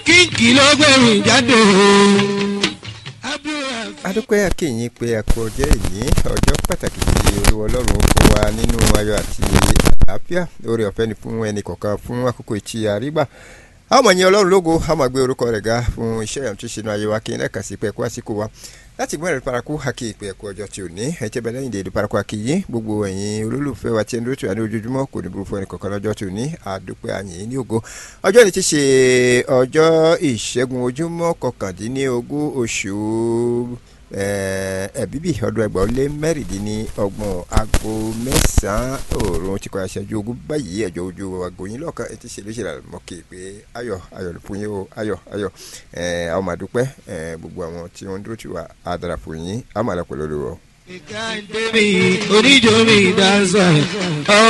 kíkì ló gbẹ̀rù jáde adúpẹ́ akínyìn pé ẹ̀kọ́ ọjọ́ ìní ọjọ́ pàtàkì tí olúwa ọlọ́run fún wa nínú ayọ̀ àti àlàáfíà lórí ọ̀fẹ́ ni fún ẹnì kọ̀ọ̀kan fún àkókò ìtì àrígbà a ó mọ̀ yín ọlọ́run lógo a máa gbé orúkọ rẹ̀ ga fún iṣẹ́ ìyàwó tó ṣe nu ayé wa kí n lẹ́ẹ̀kan sí pé ẹ̀kọ́ àsìkò wa láti gbọ́n ẹ̀rí paraku haki ìpè ẹ̀kọ́ ọjọ́ tí ò ní ẹ̀jẹ̀ bẹ́ẹ̀ lẹ́yìn dèdè paraku haki yìí gbogbo ẹ̀yin olólùfẹ́ wa tí ẹni tó wà ní ojoojúmọ́ kò ní burú fún ẹnì kọ̀ọ̀kan lọ́jọ́ tí ò ní àdúpẹ́ àyìn ní ògo ọjọ́ ní ti ṣe ọjọ́ ìṣẹ́gun ojúmọ́ kọkàndínlógún oṣù ẹ̀bíbí ọdún ẹgbàá ó lé mẹ́rìndínlọ́gbọ̀n aago mẹ́sàn-án òòrùn ti kọ́ aṣáájú ogun báyìí ẹ̀jọ̀ ojú aago yín lọ́ọ̀kan ẹ ti ṣe lóṣèlú àlùmọ́kè pé ayọ̀ ayọ̀ fún yín o ayọ̀ ayọ̀ àwọn máa dúpẹ́ gbogbo àwọn tí wọ́n dúró tì wá á dára fún yín á máa lọ pẹ̀lú olùwọ̀. ìka ń tẹ́mi oníjó mi dáńsọ̀ ọ́